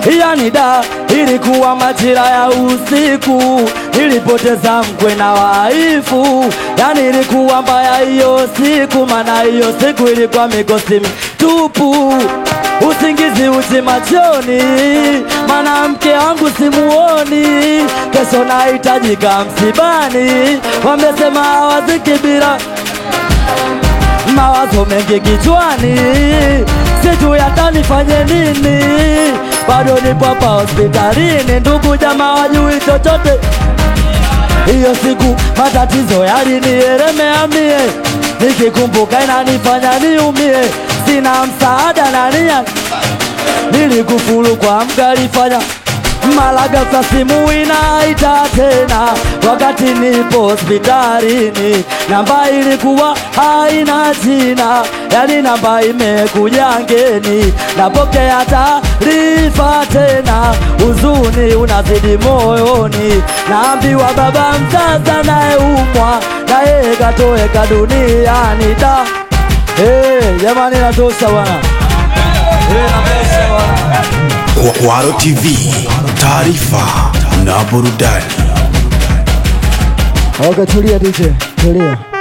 yani da, ilikuwa majira ya usiku, nilipoteza mkwe na waifu, yani ilikuwa mbaya hiyo siku, maana hiyo siku ilikuwa mikosi mitupu, usingizi uchi machoni, maana mke wangu simuoni, kesho nahitajika msibani, wamesema hawaziki bila mawazo mengi kichwani, sijui hata nifanye nini, bado nipo hapa hospitalini, ndugu jamaa wajui chochote. Hiyo siku matatizo yalinielemea mie, nikikumbuka inanifanya niumie, sina msaada na nia, nilikufuru kwa mgalifanya mara ghafla simu inaita tena, wakati nipo hospitalini. Namba ilikuwa haina jina, yani namba imekuja ngeni. Napokea taarifa tena, huzuni unazidi moyoni. Naambiwa baba mzazi anayeumwa na yeye katoweka duniani. Da hey, jamani, natosha bwana hey, natosha bwana. Kwaro TV, taarifa na burudani. Okay, tulia DJ, tulia.